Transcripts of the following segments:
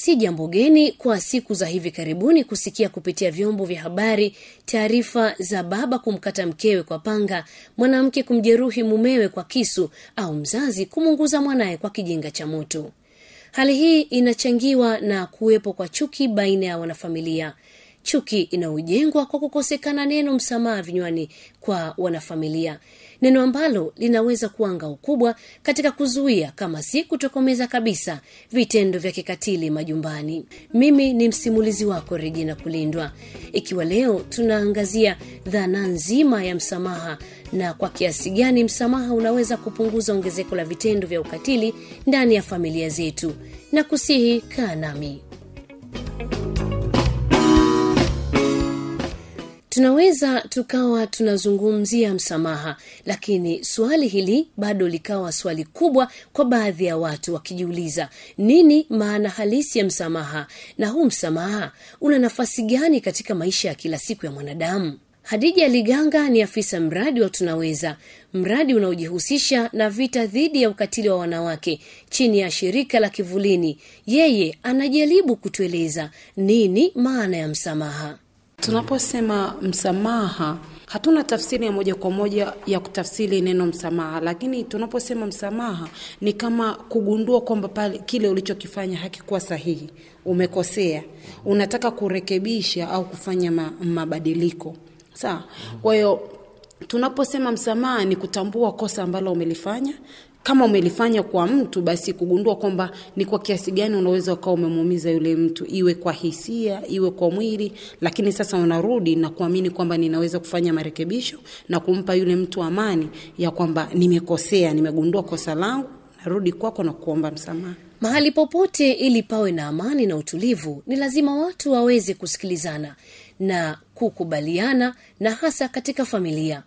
Si jambo geni kwa siku za hivi karibuni kusikia kupitia vyombo vya habari taarifa za baba kumkata mkewe kwa panga, mwanamke kumjeruhi mumewe kwa kisu, au mzazi kumunguza mwanaye kwa kijinga cha moto. Hali hii inachangiwa na kuwepo kwa chuki baina ya wanafamilia, chuki inayojengwa kwa kukosekana neno msamaha vinywani kwa wanafamilia, neno ambalo linaweza kuwa ngao kubwa katika kuzuia kama si kutokomeza kabisa vitendo vya kikatili majumbani. Mimi ni msimulizi wako Regina Kulindwa, ikiwa leo tunaangazia dhana nzima ya msamaha na kwa kiasi gani msamaha unaweza kupunguza ongezeko la vitendo vya ukatili ndani ya familia zetu, na kusihi kaa nami. tunaweza tukawa tunazungumzia msamaha lakini swali hili bado likawa swali kubwa kwa baadhi ya watu wakijiuliza nini maana halisi ya msamaha na huu msamaha una nafasi gani katika maisha ya kila siku ya mwanadamu hadija liganga ni afisa mradi wa tunaweza mradi unaojihusisha na vita dhidi ya ukatili wa wanawake chini ya shirika la kivulini yeye anajaribu kutueleza nini maana ya msamaha Tunaposema msamaha, hatuna tafsiri ya moja kwa moja ya kutafsiri neno msamaha, lakini tunaposema msamaha ni kama kugundua kwamba pale kile ulichokifanya hakikuwa sahihi, umekosea, unataka kurekebisha au kufanya ma, mabadiliko. Sawa. Kwa hiyo tunaposema msamaha ni kutambua kosa ambalo umelifanya kama umelifanya kwa mtu basi kugundua kwamba ni kwa kiasi gani unaweza ukawa umemuumiza yule mtu, iwe kwa hisia, iwe kwa mwili, lakini sasa unarudi na kuamini kwamba ninaweza kufanya marekebisho na kumpa yule mtu amani ya kwamba nimekosea, nimegundua kosa langu, narudi kwako na kuomba msamaha. mahali popote ili pawe na amani na utulivu ni lazima watu waweze kusikilizana na kukubaliana na hasa katika familia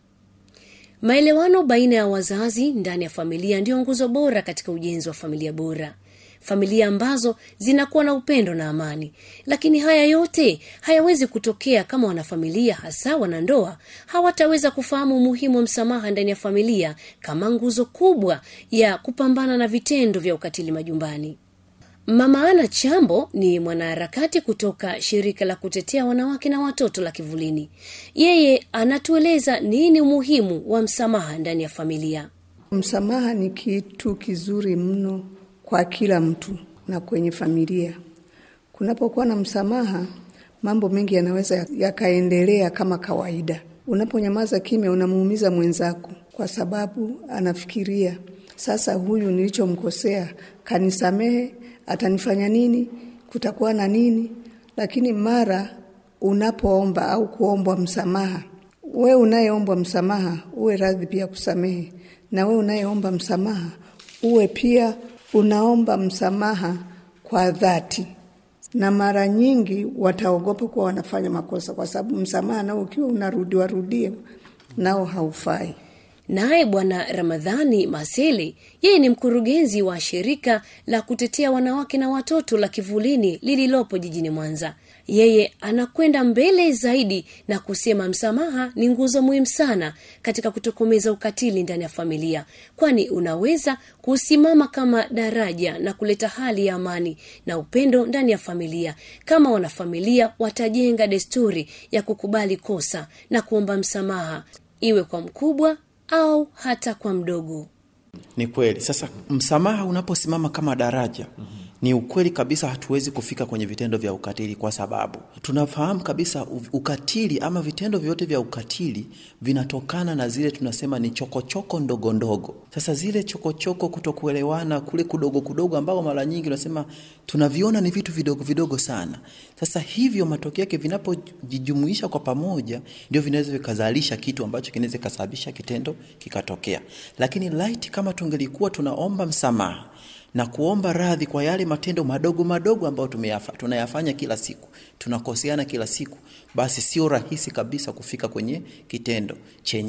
maelewano baina ya wazazi ndani ya familia ndiyo nguzo bora katika ujenzi wa familia bora familia ambazo zinakuwa na upendo na amani lakini haya yote hayawezi kutokea kama wanafamilia hasa wanandoa hawataweza kufahamu umuhimu wa msamaha ndani ya familia kama nguzo kubwa ya kupambana na vitendo vya ukatili majumbani mama ana chambo ni mwanaharakati kutoka shirika la kutetea wanawake na watoto la kivulini yeye anatueleza nini umuhimu wa msamaha ndani ya familia Msamaha ni kitu kizuri mno kwa kila mtu na kwenye familia. Kunapokuwa na msamaha, mambo mengi yanaweza yakaendelea kama kawaida. Unaponyamaza kimya, unamuumiza mwenzako kwa sababu anafikiria sasa, huyu nilichomkosea kanisamehe, atanifanya nini? Kutakuwa na nini? Lakini mara unapoomba au kuombwa msamaha, we unayeombwa msamaha uwe radhi pia kusamehe, na we unayeomba msamaha uwe pia unaomba msamaha kwa dhati. Na mara nyingi wataogopa kuwa wanafanya makosa, kwa sababu msamaha nao ukiwa unarudiwa rudia nao haufai. naye bwana ramadhani masele yeye ni mkurugenzi wa shirika la kutetea wanawake na watoto la kivulini lililopo jijini mwanza yeye anakwenda mbele zaidi na kusema msamaha ni nguzo muhimu sana katika kutokomeza ukatili ndani ya familia kwani unaweza kusimama kama daraja na kuleta hali ya amani na upendo ndani ya familia kama wanafamilia watajenga desturi ya kukubali kosa na kuomba msamaha iwe kwa mkubwa au hata kwa mdogo Ni kweli. Sasa msamaha unaposimama kama daraja ni ukweli kabisa, hatuwezi kufika kwenye vitendo vya ukatili, kwa sababu tunafahamu kabisa u- ukatili ama vitendo vyote vya ukatili vinatokana na zile tunasema ni chokochoko ndogo ndogo. Sasa zile chokochoko, kutokuelewana kule kudogo kudogo, ambao mara nyingi unasema tunaviona ni vitu vidogo vidogo sana. Sasa hivyo matokeo yake vinapojijumuisha kwa pamoja, ndio vinaweza vikazalisha kitu ambacho kinaweza kikasababisha kitendo kikatokea. Lakini light kama tungelikuwa tunaomba msamaha na kuomba radhi kwa yale matendo madogo madogo ambayo tumeyafa, tunayafanya kila siku, tunakoseana kila siku, basi sio rahisi kabisa kufika kwenye kitendo chenyewe.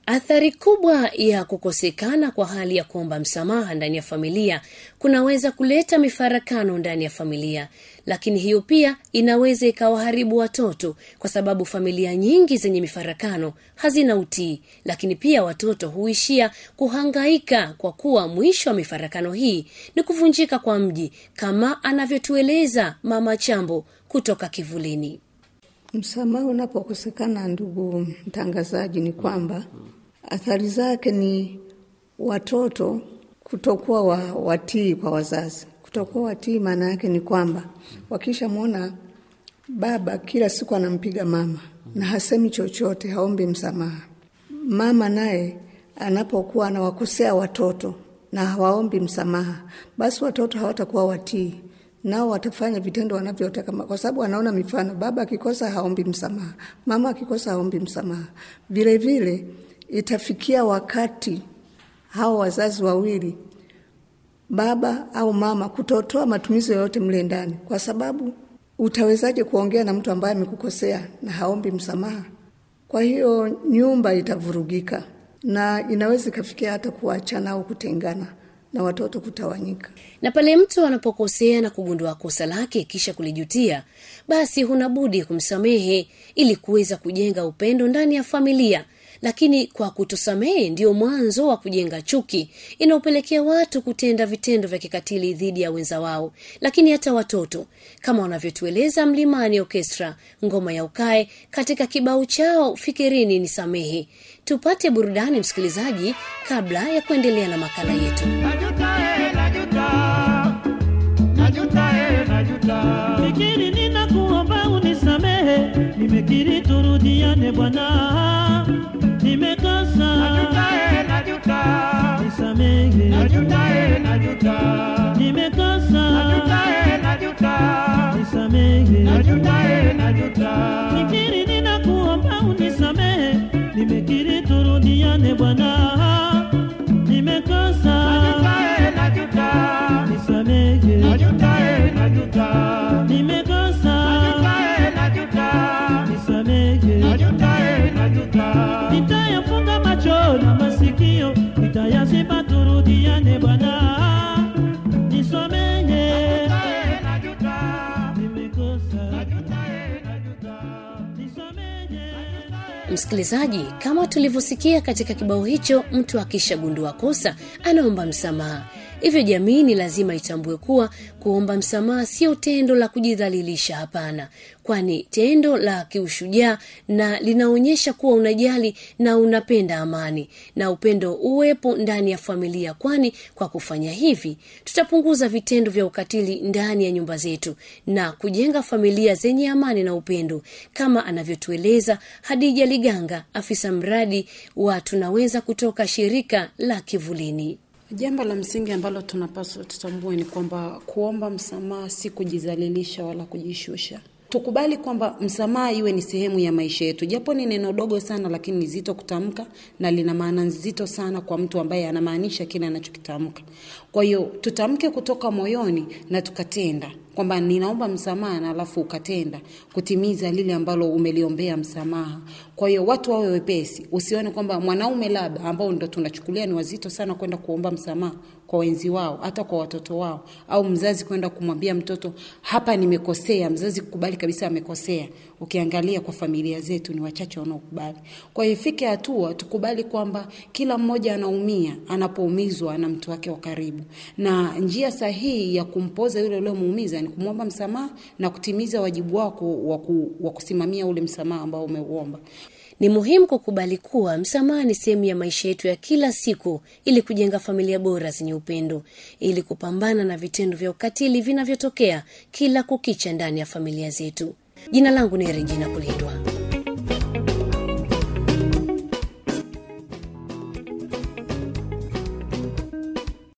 athari kubwa ya kukosekana kwa hali ya kuomba msamaha ndani ya familia kunaweza kuleta mifarakano ndani ya familia lakini hiyo pia inaweza ikawaharibu watoto kwa sababu familia nyingi zenye mifarakano hazina utii lakini pia watoto huishia kuhangaika kwa kuwa mwisho wa mifarakano hii ni kuvunjika kwa mji kama anavyotueleza mama chambo kutoka kivulini Msamaha unapokosekana, ndugu mtangazaji, ni kwamba athari zake ni watoto kutokuwa wa, watii kwa wazazi. Kutokuwa watii maana yake ni kwamba wakishamwona baba kila siku anampiga mama na hasemi chochote, haombi msamaha, mama naye anapokuwa anawakosea watoto na hawaombi msamaha, basi watoto hawatakuwa watii nao watafanya vitendo wanavyotaka, kwa sababu wanaona mifano. Baba akikosa haombi msamaha, mama akikosa haombi msamaha. Vile vile itafikia wakati hao wazazi wawili, baba au mama, kutotoa matumizi yoyote mle ndani, kwa sababu utawezaje kuongea na mtu ambaye amekukosea na haombi msamaha? Kwa hiyo nyumba itavurugika na inaweza ikafikia hata kuachana au kutengana na watoto kutawanyika. na pale mtu anapokosea na kugundua kosa lake kisha kulijutia basi huna budi kumsamehe ili kuweza kujenga upendo ndani ya familia lakini kwa kutosamehe ndio mwanzo wa kujenga chuki inaopelekea watu kutenda vitendo vya kikatili dhidi ya wenza wao lakini hata watoto kama wanavyotueleza mlimani orkestra ngoma ya ukae katika kibao chao fikirini ni samehe tupate burudani msikilizaji kabla ya kuendelea na makala yetu Najuta, eh, najuta. Najuta, eh, najuta. fikiri ninakuomba unisamehe nimekiri turudiane bwana nimekosa Najuta, eh, najuta. nisamehe Najuta, eh, najuta. nimekosa Najuta, eh, najuta. nisamehe Najuta, eh, najuta. fikiri ninakuomba unisamehe nimekiri turudiane bwana nimekosa Najuta, eh, najuta. nisamehe Najuta, eh, najuta. nimekosa Najuta, eh, najuta. nisamehe Najuta, eh, najuta. nitayafunga macho na masikio nitayaziba turudiane bwana nisamehe Eh, najuta. nimekosa Najuta, eh, najuta. nisamehe msikilizaji kama tulivyosikia katika kibao hicho mtu akishagundua kosa anaomba msamaha hivyo jamii ni lazima itambue kuwa kuomba msamaha sio tendo la kujidhalilisha hapana kwani tendo la kiushujaa na linaonyesha kuwa unajali na unapenda amani na upendo uwepo ndani ya familia kwani kwa kufanya hivi tutapunguza vitendo vya ukatili ndani ya nyumba zetu na kujenga familia zenye amani na upendo kama anavyotueleza hadija liganga afisa mradi wa tunaweza kutoka shirika la kivulini Jambo la msingi ambalo tunapaswa tutambue ni kwamba kuomba msamaha si kujizalilisha wala kujishusha. Tukubali kwamba msamaha iwe ni sehemu ya maisha yetu, japo ni neno dogo sana, lakini ni zito kutamka na lina maana nzito sana kwa mtu ambaye anamaanisha kile anachokitamka. Kwa hiyo tutamke kutoka moyoni na tukatenda kwamba ninaomba msamaha na alafu ukatenda kutimiza lile ambalo umeliombea msamaha. Kwa hiyo watu wawe wepesi, usione kwamba mwanaume labda ambao ndo tunachukulia ni wazito sana kwenda kuomba msamaha kwa wenzi wao, hata kwa watoto wao, au mzazi kwenda kumwambia mtoto hapa nimekosea, mzazi kukubali kabisa amekosea. Ukiangalia kwa familia zetu ni wachache wanaokubali. Kwa hiyo ifike hatua tukubali kwamba kila mmoja anaumia anapoumizwa na mtu wake wa karibu, na njia sahihi ya kumpoza yule uliomuumiza ni kumwomba msamaha na kutimiza wajibu wako wa ku- wa kusimamia ule msamaha ambao umeuomba. ni muhimu kukubali kuwa msamaha ni sehemu ya maisha yetu ya kila siku ili kujenga familia bora zenye upendo ili kupambana na vitendo vya ukatili vinavyotokea kila kukicha ndani ya familia zetu jina langu ni regina kulindwa